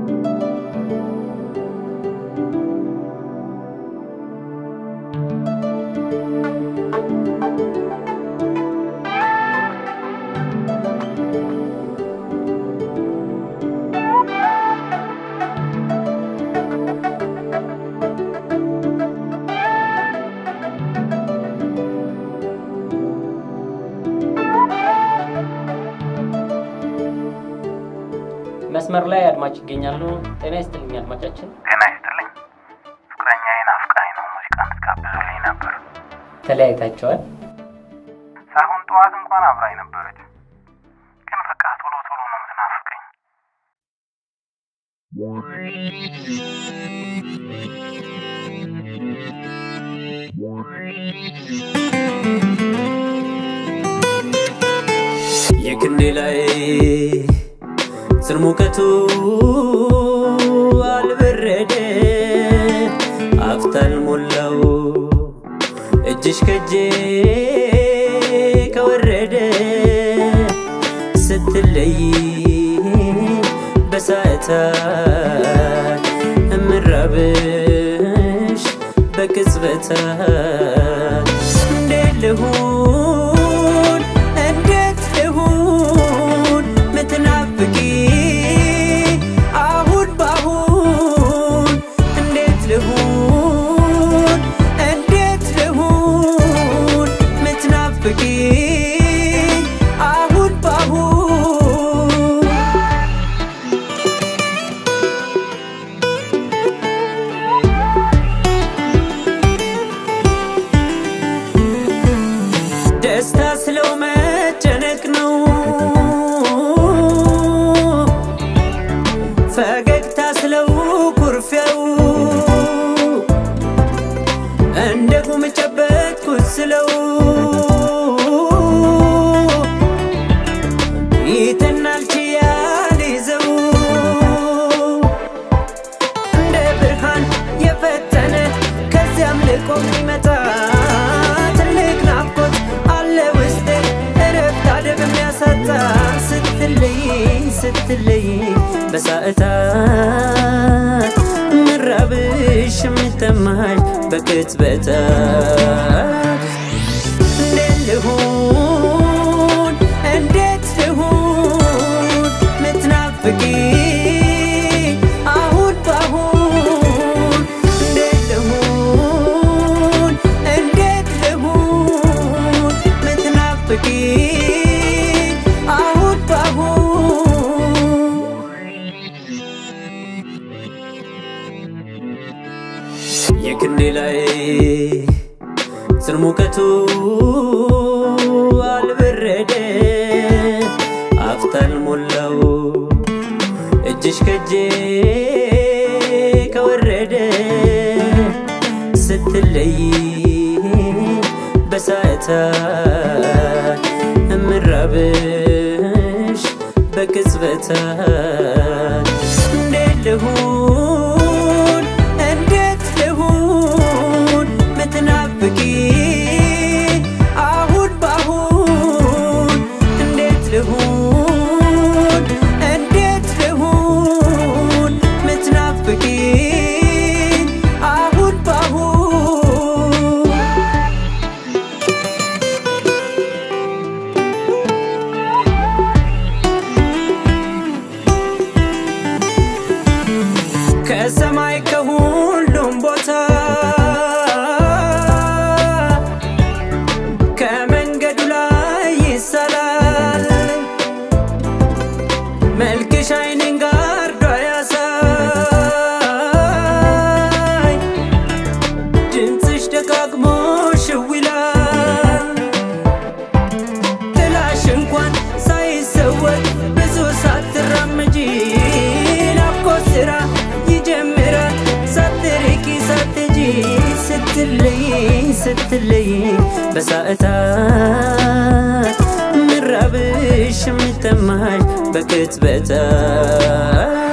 መስመር ላይ አድማጭ ይገኛሉ። ጤና ይስጥልኝ አድማጫችን። ጤና ይስጥልኝ። ፍቅረኛዬ ናፍቃኝ ነው ሙዚቃ እንድትጋብዙልኝ ነበር። ተለያይታቸዋል? ሳሁን ጠዋት እንኳን አብራኝ ነበረች፣ ግን በቃ ቶሎ ቶሎ ነው የምትናፍቀኝ። የክንዴ ላይ ስር ሙቀቱ አልበረደ አፍታል ሞላው እጅሽ ከጄ ከወረደ ስትለይ በሰዓታት እምራብሽ በቅጽበታት እንዴት ልሁን እንዴት ልሁን ምትናፍቂ አሁን ባሁን እንዴት ልሁን እንዴት ልሁን ምትናፍቂ አሁን ባሁን ደስታ ስለው መጨነቅ ነው ፈገግታ ስለው ኩርፊያው እንደ ጉም ጨበጥኩት ስለው ይተናል ችያል ይዘው እንደ ብርሃን የፈተነ ከዚያም ልቆ የሚመጣ ትልቅ ናፍቆት አለ ውስጤ እረፍት አደብ የሚያሳጣ ስትለይ ስትለይ በሰዓታት ምራብሽ የሚጠማሽ በቅጽበታት እንዴት ልሁን እንዴት ልሁን ምትናፍቂ አሁን ባሁን እንዴት ልሁን እንዴት ልሁን ምትናፍቂ አሁን ባሁን የክንዴ ላይ ስር ሙቀቱ አልበረደ አፍታል ሞላው እጅሽ ከጄ ከወረደ ስትለይ በሰዓታት እምራብሽ በቅጽበታት እንዴት ልሁን እንዴት ልሁን ምትናፍቂ አሁን ባሁን እንዴት ልሁን እንዴት ልሁን ምትናፍቂ አሁን ባሁን ከሰማይ ከሁሉም ቦታ ከመንገዱ ላይ ይሳላል መልክሽ አይኔን ጋርዶ ያሳይ ድምፅሽ ደጋግሞ ሽው ይላል ጥላሽ እንኳን ሳይሰወር ብዙ ሳትራመጂ ናፍቆት ስራ ይጀምራል ሳትርቂ ሳትጂ ስትለይ ስትለይ በሰዓታት ምራብሽ የሚጠማሽ በቅጽበታት